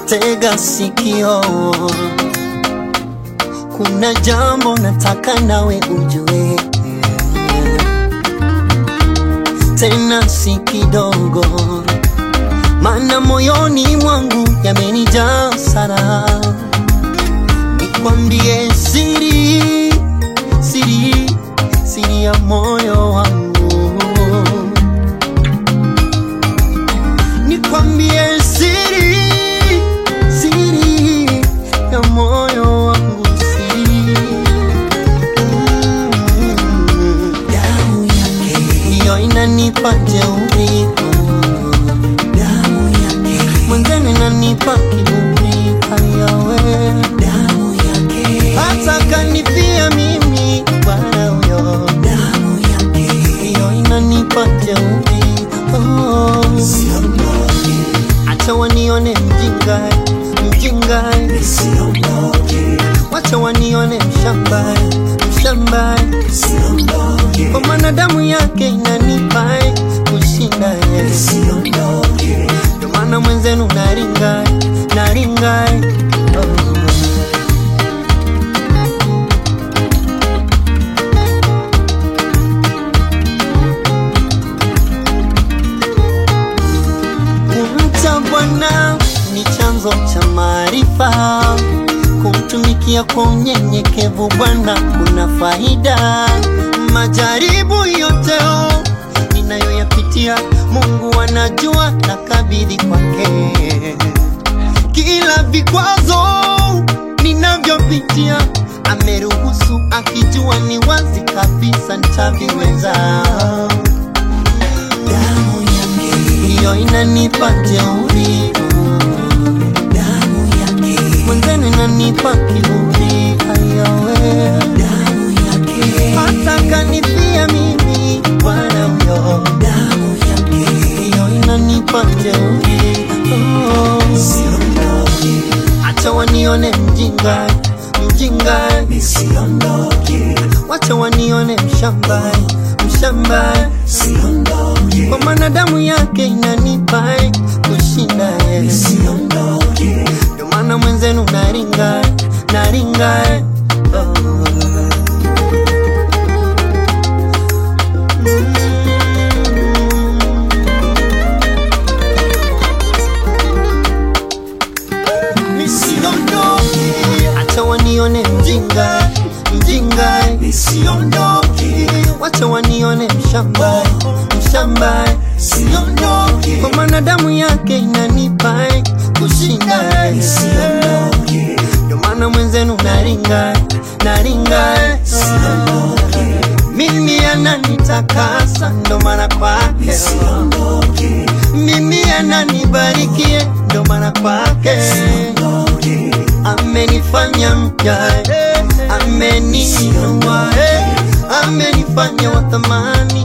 tega sikio, kuna jambo nataka nawe ujue, tena si kidogo, maana moyoni mwangu yamenijaa sana. Nikwambie siri, siri, siri ya moyo wangu nikwambie siri, siri ya moyo wangu, siri Mm. damu yake, hiyo inanipa jeuri, damu yake, mwenzenu inanipa kiburi, hayawe damu yake, hata kanipia mimi bwana huyo, damu yake, hiyo inanipa jeuri oh. siondoke, Acha wanione mjinga, mjinga, siondoke, wacha wanione mshamba, mshamba, siondoke, kwa maana damu yake inanipa kushinda yeye. siondoke, Ndio maana mwenzenu naringa, naringa oh. Kumcha Bwana ni chanzo cha maarifa, kumtumikia kwa unyenyekevu Bwana kuna faida. Majaribu yote oh, ninayoyapitia Mungu anajua, na kabidhi kwake kila vikwazo ninavyopitia ameruhusu, akijua ni wazi kabisa nitaviweza damu yake, hiyo inanipa jeuri, damu yake, mwenzenu inanipa kiburi, hayawe damu yake, hata kanipia mimi bwana huyo, damu yake, hiyo inanipa jeuri oh. siondoke, Acha wanione mjinga, mjinga, siondoke, wacha wanione mshamba, mshamba, siondoke, kwa maana damu yake inanipa kushinda yeye. siondoke, Ndio maana mwenzenu naringa, naringa oh. Nisiondoke, acha wanione mjinga, mjinga, siondoke, wacha wanione mshamba, mshamba, siondoke, kwa maana damu yake inanipa kushinda yeye. siondoke, Ndio maana mwenzenu naringa, naringa siondoke, mimi ananitakasa, ndo maana kwake siondoke, mimi ananibarikie, ndo maana kwake siondoke, amenifanya mpya, eh, ameniinua, eh, amenifanya wa thamani